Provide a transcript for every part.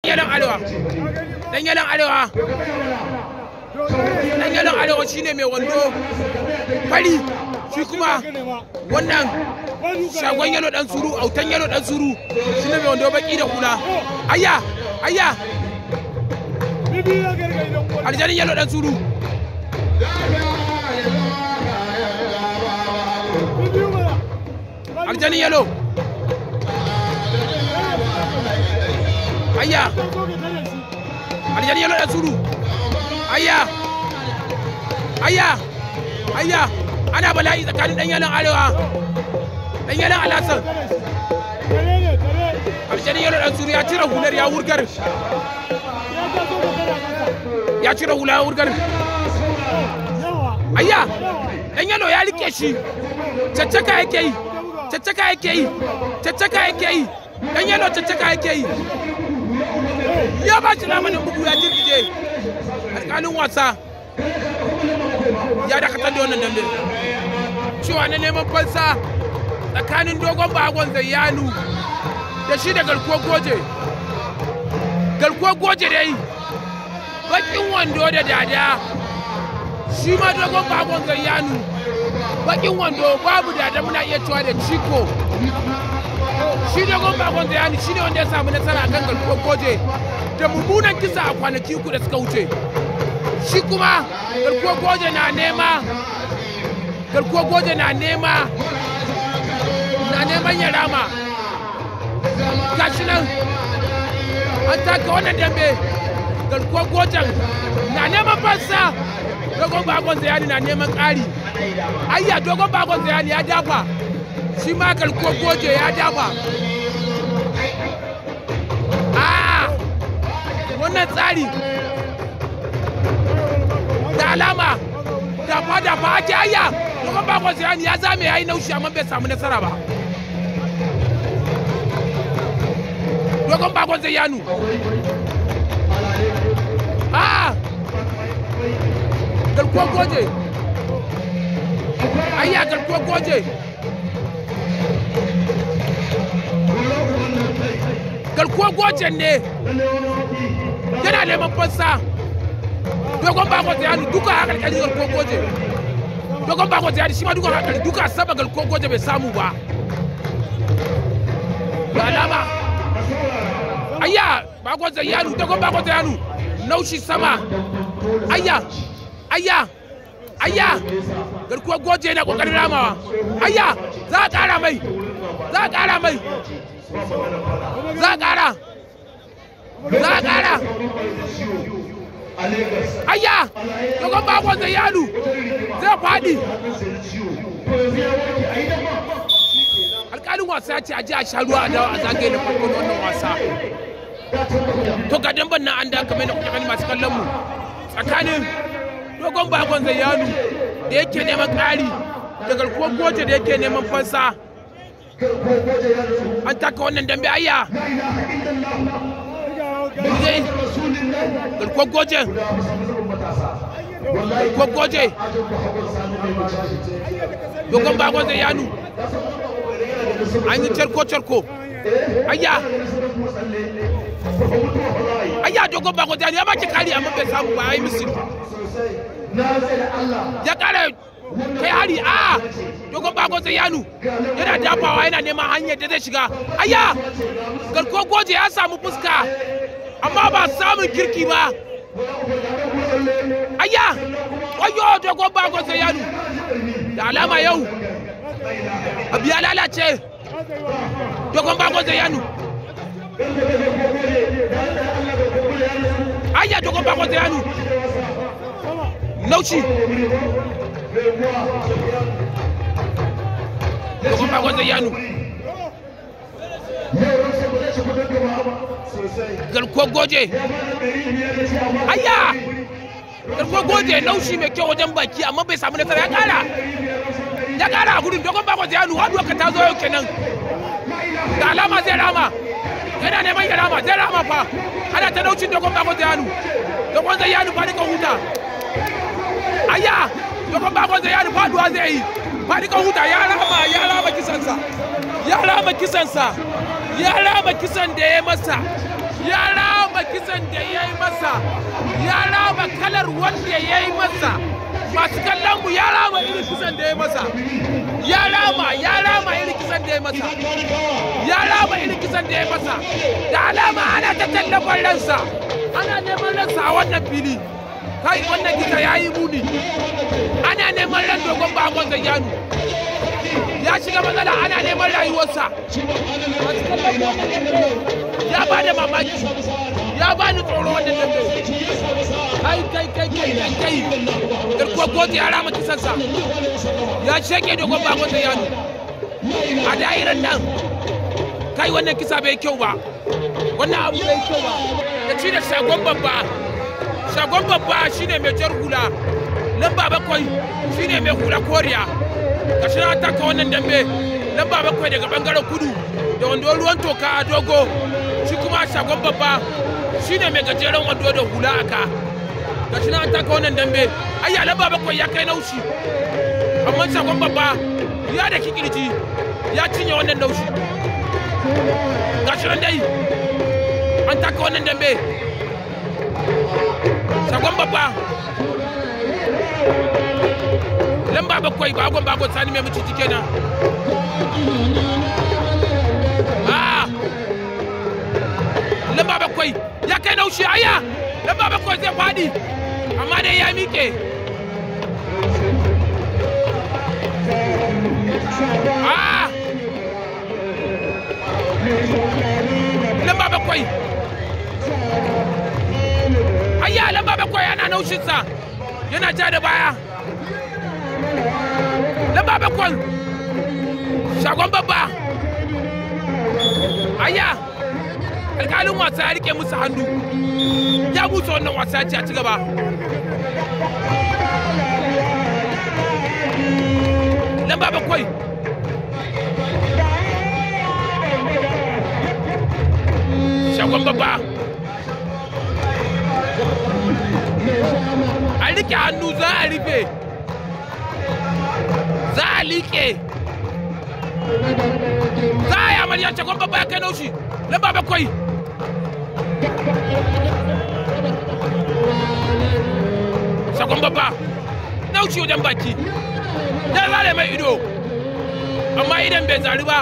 yalan arewa dan yalan arewa dan yalan arewa shine mai wando fari shi kuma wannan shagon yalo dan suru autan yalo dan suru shine mai wando baki da kula ayya ayya aljanin yalo dan suru aljanin yalo ayya aljanin yalo dan suru ayya ayya ayya ana bala'i tsakanin dan yalan arewa dan yalan alasan aljanin yalo dan suru ya cire hular ya wurgar ya cire hula ya wurgar ayya dan yalo ya rike shi caccaka yake yi caccaka yake yi caccaka yake yi dan yalo caccaka yake yi ya ba shi namanin bugu ya jirgije alƙalin wasa ya dakatar da wannan dambe cewa na neman fansa tsakanin dogon bagon zayyanu da shi da garkuwar goje garkuwar goje dai bakin wando da dada shi ma dogon bagon zayyanu bakin wando babu dada muna iya cewa da ciko shi dogon bagon zayyanu shi ne wanda ya samu nasara akan garkuwar goje da mummunan kisa a kwanaki uku da suka wuce shi kuma garkuwar goje na nema garkuwar goje na nema na neman ya rama gashi nan an taka wannan dambe garkuwar gojen na neman fansa dogon bagon zayani na neman ƙari ayya dogon bagon zayani ya dafa shi ma garkuwar goje ya dafa a wannan tsari da alama dafa dafa ake ayya dogon bagon zayani ya zame ya yi naushi amma bai samu nasara ba dogon bagon zayanu a garkuwar goje ayya garkuwar goje garkuwar gojen ne yana neman fansa dogon bako zayanu duka a karkashin garkuwar goje dogon bako zayanu shi ma duka a karkashin duka saba garkuwar goje bai samu ba da alama ayya bako zayanu dogon bako zayanu naushi sama ayya ayya ayya garkuwar goje na kokarin ramawa ayya za a kara mai za a kara mai za a kara za a kara ayya dogon bakon zai yadu zai faɗi alƙalin wasa ya ce a ji a sha ruwa a dawo a zagaye na farko na wannan wasa to ga damban nan an da kamar na kuka gani masu kallon mu tsakanin dogon bakon zayyanu da yake neman ƙari da garkuwar goje da yake neman fansa an taka wannan dambe ayya dai garkuwar goje garkuwar goje dogon bakon zayyanu an yi carko-carko ayya ayya dogon bako da ya baki kari amma bai samu ba yayi misiri ya kara kai hari a dogon bako sai yanu yana dafawa yana neman hanyar da zai shiga ayya garko goje ya samu fuska amma ba samun kirki ba ayya wayo dogon bako sai yanu da alama yau abu ya lalace dogon bako sai yanu ayya dogon bako da yanu lauci dogon bako da yanu garkuwar goje ayya garkuwar goje laushi mai kyau wajen baki amma bai samu nasara ya kara ya kara a gudun dogon bako da yanu haduwa ka ta zo yau kenan da alama zai rama yana neman ya rama zai rama fa ana ta daucin dogon bako zayanu dogon zayanu fa ka huta ayya dogon bako zayanu faduwa zai yi fa ka huta ya rama ya rama kisansa ya rama kisansa ya rama kisan da ya masa ya rama ya rama kalar wanda ya yi masa masu kallon mu ya rama irin kisan da ya masa ya rama ya rama irin kisan da ya masa ya rama irin kisan da ya masa da alama ana ta tallafin ransa ana neman ransa a wannan fili kai wannan kisa ya yi muni ana neman ran dogon bakon zayyanu ya shiga matsala ana neman rayuwarsa ya ba da mamaki ya ba ni tsoro wannan dambe kai kai kai kai kai kai garkuwar kotu ya rama kisansa ya shege dogon bakon zayyanu a da'irar nan kai wannan kisa bai kyau ba wannan abu bai kyau ba ya ci da shagon babba shagon babba shine mai jar hula lamba bakwai shine mai hula koriya gashi na taka wannan dambe lamba bakwai daga bangaren kudu da wando ruwan toka a dogo shi kuma shagon babba shine mai gajeren wando da hula aka gashi na taka wannan dambe ayya lamba bakwai ya kai naushi amma shagon babba ya da kikirji ya cinye wannan naushi gashi nan dai an taka wannan dambe shagon babba lamba bakwai bagon bagon sani mai muci kenan ah lamba bakwai ya kai naushi aya lamba bakwai zai fadi amma dai ya miƙe ah lamba bakwai ayya lamba bakwai yana naushinsa yana ja da baya lamba bakwai shagon babba ayya alkalin wasa ya rike musu hannu ya busa wannan wasa ce a ci gaba lamba bakwai shagon babba a rike hannu za a rufe za a liƙe za a yi amarya shagon babba ya kai naushi lamba bakwai shagon babba naushi wajen baki ya zare mai ido amma idan bai zari ba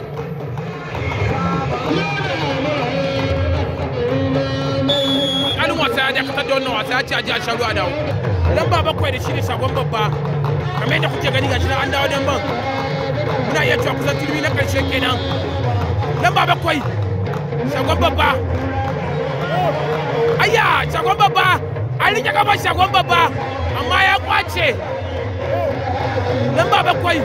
alin wasa ya dakatar da wannan wasa ya ce a ji a sharu a dawo lamba bakwai da shi ne shagon babba kamar yadda kuke gani gashi nan an dawo dan ban muna iya cewa kusan turmi na karshe kenan lamba bakwai shagon babba ayya shagon babba an rike gaban shagon babba amma ya kwace lamba bakwai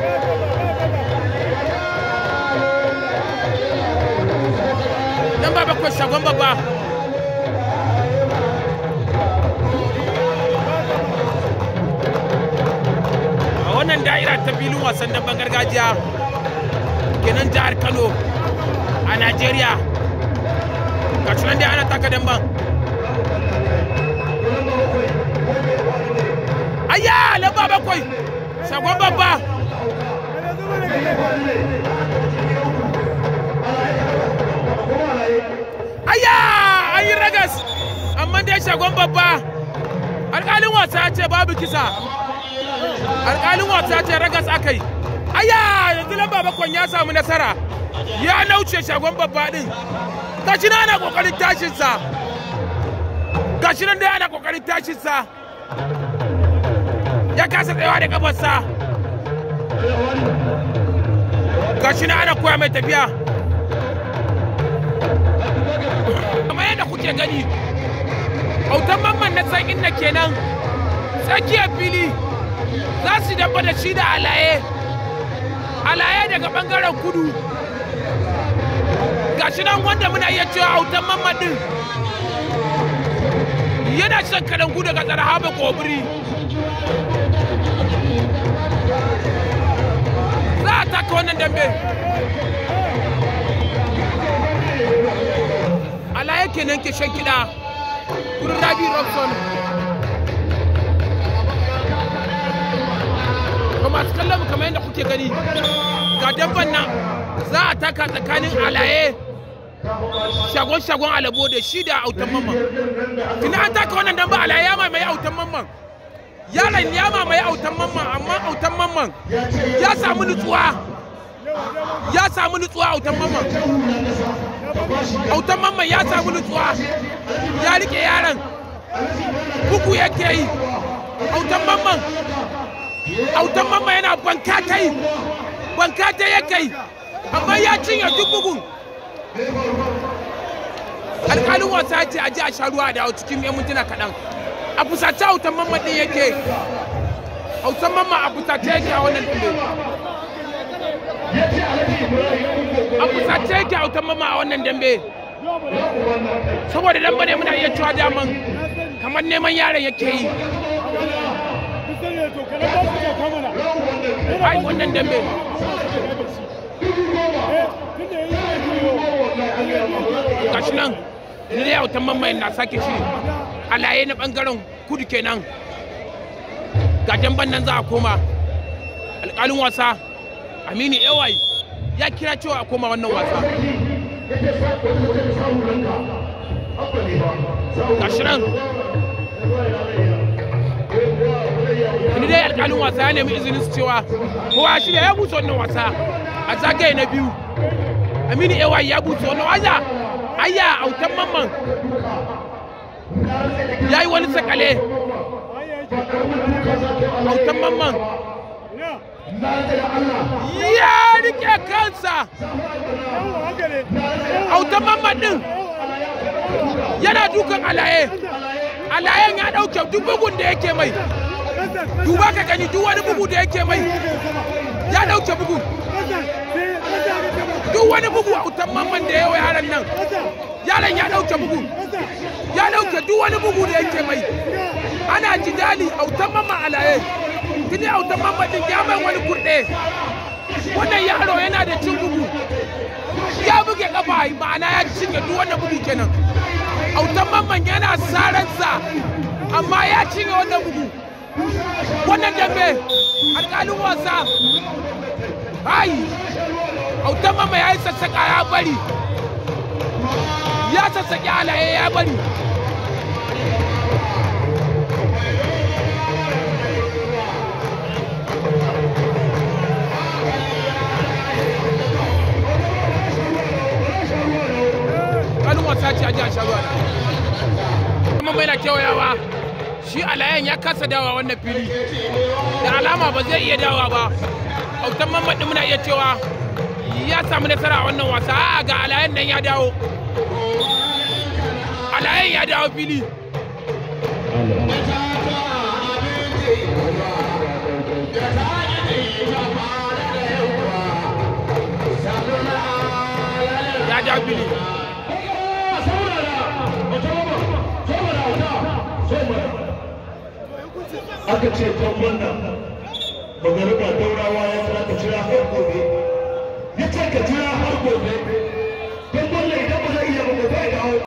lamba bakwai shagon babba a wannan da'ira ta filin wasan damben gargajiya kenan jihar kano a najeriya ga nan dai ana taka damben ayya lamba bakwai shagon babba ayya an yi ragas amma dai shagon babba alƙalin wasa ya ce babu kisa alƙalin wasa ya ce ragas aka yi ayya yanzu lamba bakwai ya samu nasara ya nauce shagon babba din gashi na ana kokarin tashinsa gashi nan dai ana kokarin tashinsa ya kasa tsayawa da kafarsa gashi na ana koya mai tafiya kamar yadda kuke gani autan mamman na san inda kenan tsakiyar fili za su dabba da shi da alaye alaye daga bangaren kudu gashi nan wanda muna iya cewa autan mamman din yana shan kalangu daga tsarhaba kobiri za a taka wannan dambe alaye kenan ke shan kiɗa wurin rabi robson ba masu kallon mu kamar yadda kuke gani ga dabban nan za a taka tsakanin alaye shagon shagon alabo da shi da autan mamman tuni an taka wannan dan ba alaye ya mamaye autan mamman yaron ya mamaye autan mamman amma autan mamman ya samu nutsuwa ya samu nutsuwa autan mamman autan mamman ya samu nutsuwa ya rike yaron bugu yake yi autan mamman autan mamman yana banka ta yi banka ta yake yi amma ya cinye duk bugun alƙalin wasa ce a ji a sha ruwa da cikin yan mintuna kaɗan a fusace autan mamman ɗin yake autan mamman a fusace yake a wannan dambe a fusace yake autan mamman a wannan dambe saboda dambe ne muna iya cewa daman kamar neman yaron yake yi ai wannan dambe gashi nan ni da yautan mamayin na sake shi alaye na bangaren kudu kenan ga jamban nan za a koma alƙalin wasa aminu ewai ya kira cewa a koma wannan wasa gashi nan ni dai alƙalin wasa ya nemi izinin su cewa kowa shi ya busa wannan wasa a zagaye na biyu aminu ewai ya busa wannan wasa ayya autan mamman ya yi wani sakale autan mamman ya rike kansa autan mamman din yana dukan alaye alayen ya dauke duk bugun da yake mai duba ka gani duk wani bugu da yake mai ya dauke bugu duk wani bugu autan mamman da yawa yaran nan yaron ya dauke bugu ya dauke duk wani bugu da yake mai ana jidali autan mamman alaye tuni autan mamman din ya mai wani kurɗe wannan yaro yana da cin bugu ya buge kafa ma'ana ya cinye duk wannan bugu kenan autan mamman yana sararsa amma ya cinye wannan bugu wannan dambe alƙalin wasa ai autan mamma ya yi sassaƙa ya bari ya sassaƙi alaye ya bari kalin wasa ce a ji a sha ruwa kuma mai na kewayawa shi alayen ya kasa dawa wannan fili da alama ba zai iya dawa ba autan mamman muna iya cewa ya samu nasara a wannan wasa a ga alayen nan ya dawo alayen ya dawo fili ya dawo fili aka ce kwamban nan magariba daurawa ya tsara ka jira har gobe ya ce ka jira har gobe